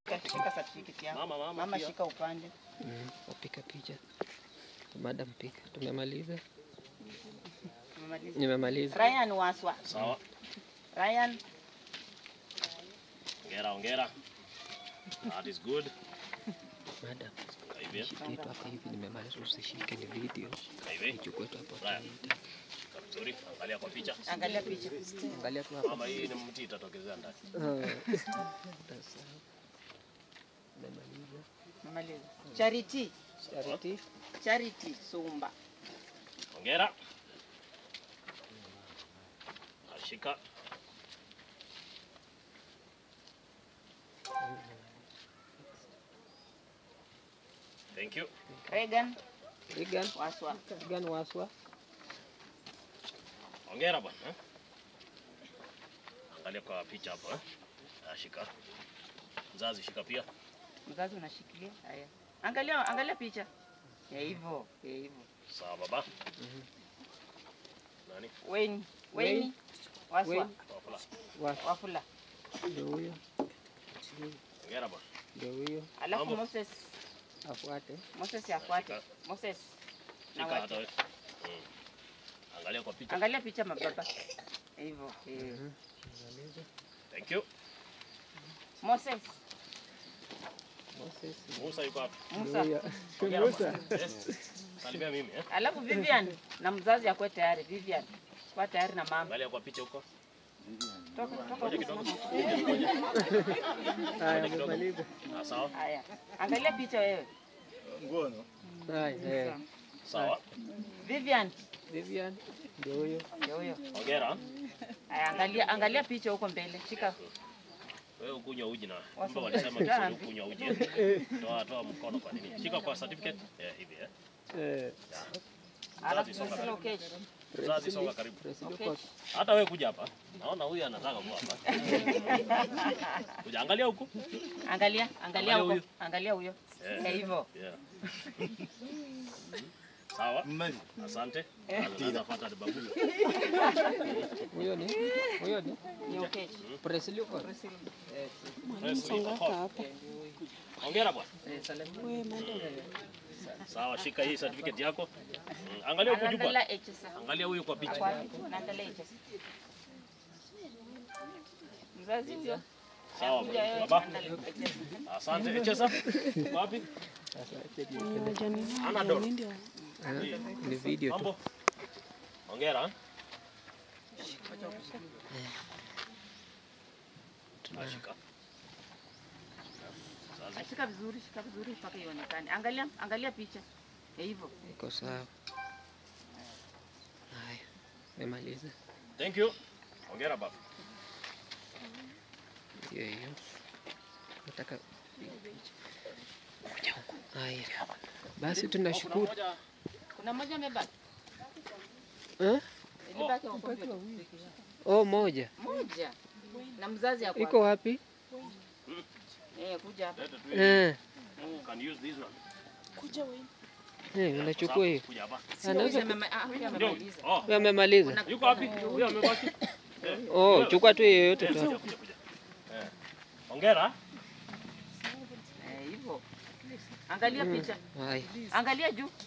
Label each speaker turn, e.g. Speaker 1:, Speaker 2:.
Speaker 1: Shika certificate yako.
Speaker 2: Mama, mama,
Speaker 1: Mama
Speaker 2: pia.
Speaker 1: shika upande.
Speaker 3: Mm, wapika picha. Madam pika. Tumemaliza.
Speaker 1: Tumemaliza.
Speaker 3: Nimemaliza.
Speaker 1: Ryan Waswa.
Speaker 2: Sawa.
Speaker 1: Ryan
Speaker 2: Ongera, ongera. That is good.
Speaker 3: Madam,
Speaker 2: Kaa hivi.
Speaker 3: shike tu hapa hivi nimemaliza usishike ni video.
Speaker 2: Kaa hivi.
Speaker 3: Nichukue tu hapo.
Speaker 2: Ryan. Kaa vizuri. Angalia kwa picha.
Speaker 1: angalia picha.
Speaker 3: Angalia tu hapa.
Speaker 2: Mama, hii ni mti itatokezea ndani.
Speaker 3: Sasa. Nimemaliza.
Speaker 1: Tumemaliza. Charity.
Speaker 3: Charity.
Speaker 1: Charity Sumba.
Speaker 2: Ongera. Ashika. Thank you.
Speaker 1: Regan
Speaker 3: Regan.
Speaker 1: Waswa.
Speaker 3: Regan Waswa.
Speaker 2: Ongera bwana. eh. Angalia kwa picha hapo eh. Ashika. Mzazi shika pia.
Speaker 1: Mzazi unashikilia. Haya. Angalia angalia picha. Ya hivyo, ya hivyo.
Speaker 2: Sawa baba. Nani?
Speaker 1: Weni.
Speaker 3: Wayne.
Speaker 1: Weni. Waswa.
Speaker 3: Wayne.
Speaker 2: Wafula.
Speaker 3: Waswa.
Speaker 1: Wafula.
Speaker 3: Ndio huyo.
Speaker 2: Ongera bwana.
Speaker 3: Ndio huyo.
Speaker 1: Alafu
Speaker 2: Mambo.
Speaker 1: Moses.
Speaker 3: Afuate.
Speaker 1: Moses afuate. Moses. Na
Speaker 2: Shika hata
Speaker 1: wacha.
Speaker 2: wewe. Mm. Angalia kwa picha.
Speaker 1: Angalia picha mababa. Hivyo. eh.
Speaker 3: Nimemaliza.
Speaker 2: Thank you.
Speaker 1: Moses.
Speaker 3: Moses.
Speaker 2: Musa yuko hapa.
Speaker 3: Ndio
Speaker 1: Musa.
Speaker 3: huyo.
Speaker 2: Ongera
Speaker 3: Musa.
Speaker 2: bwana. Yes. Salimia mimi eh.
Speaker 1: Alafu Vivian na mzazi akwe tayari. Vivian. Kwa tayari na mama.
Speaker 2: Angalia kwa picha huko.
Speaker 1: Toka toka.
Speaker 2: Ngoja kidogo.
Speaker 3: Haya, nimemaliza.
Speaker 2: Ah, sawa.
Speaker 1: Haya. Angalia picha wewe.
Speaker 3: Haya, eh.
Speaker 2: Sawa.
Speaker 1: Vivian.
Speaker 3: Vivian. Ndio huyo.
Speaker 1: Ndio huyo.
Speaker 2: Ongera.
Speaker 1: Haya, angalia angalia picha huko mbele. Shika.
Speaker 2: Wewe ukunywa uji na
Speaker 1: Wasa-
Speaker 2: kumbe walisema
Speaker 1: Dhambi.
Speaker 2: Kiswahili ukunywa uji. eh. Toa toa mkono kwa nini? Shika kwa certificate. Eh, hivi eh.
Speaker 3: Eh.
Speaker 1: Alafu
Speaker 2: songa
Speaker 1: Priscilla
Speaker 2: karibu.
Speaker 1: Okech.
Speaker 2: Mzazi songa karibu.
Speaker 3: Presidio
Speaker 1: Okay.
Speaker 3: kwa
Speaker 2: Hata wewe kuja hapa. Naona huyu anataka kuwa hapa. Kuja angalia huku.
Speaker 1: Angalia,
Speaker 2: Angalia
Speaker 1: angalia huko.
Speaker 2: huyu.
Speaker 1: Angalia huyo.
Speaker 2: Eh.
Speaker 1: Eh, hivyo.
Speaker 2: Yeah. Sawa. Asante. Nafuata babu.
Speaker 3: huyo ni huyo ni
Speaker 1: Ni Okech.
Speaker 3: Presidio kwa
Speaker 2: Ongera bwana.
Speaker 1: Eh, salamu.
Speaker 2: Sawa, shika hii certificate yako. Mm, Angalia huku juu bwana.
Speaker 1: Angalia HS.
Speaker 2: Angalia huyu kwa picha.
Speaker 1: Wapi? Naangalia HS. Mzazi huyo.
Speaker 2: Sawa
Speaker 1: Kuja wewe,
Speaker 2: baba.
Speaker 1: angalia HS.
Speaker 2: Asante. Echesa. Wapi? Anadol.
Speaker 3: Ah, ni video tu.
Speaker 2: Mambo. Ongera. Ashika. Sasa
Speaker 1: Shika vizuri, shika vizuri mpaka ionekane. Angalia, angalia picha. Eh, hivyo.
Speaker 3: Iko sawa. Haya, nimemaliza.
Speaker 2: Thank you. Ongera baba.
Speaker 3: Ndio hiyo. Nataka piga picha. Kuja huku. Haya. Basi tunashukuru.
Speaker 1: Kuna mmoja amebaki.
Speaker 3: Eh?
Speaker 1: Ilibaki wa kompyuta.
Speaker 3: Oh, moja.
Speaker 1: Moja. Na mzazi ako
Speaker 3: Iko wapi?
Speaker 1: Eh, kuja hapa.
Speaker 2: Leta tu.
Speaker 3: Eh,
Speaker 2: You can use this one.
Speaker 3: eh, unachukua hiyo.
Speaker 2: Kuja hapa.
Speaker 3: Anaweza
Speaker 1: Huyu amema- ah, huyu
Speaker 2: Ndio.
Speaker 1: amemaliza.
Speaker 2: Oh,
Speaker 3: Huyo amemaliza.
Speaker 2: yuko wapi? Huyo amebaki.
Speaker 3: Oh, chukua tu yoyote
Speaker 2: Kuja,
Speaker 3: tu.
Speaker 2: kuja, kuja. Eh. Ongera.
Speaker 1: Eh, hivyo. Angalia picha.
Speaker 3: Haya.
Speaker 1: Angalia juu.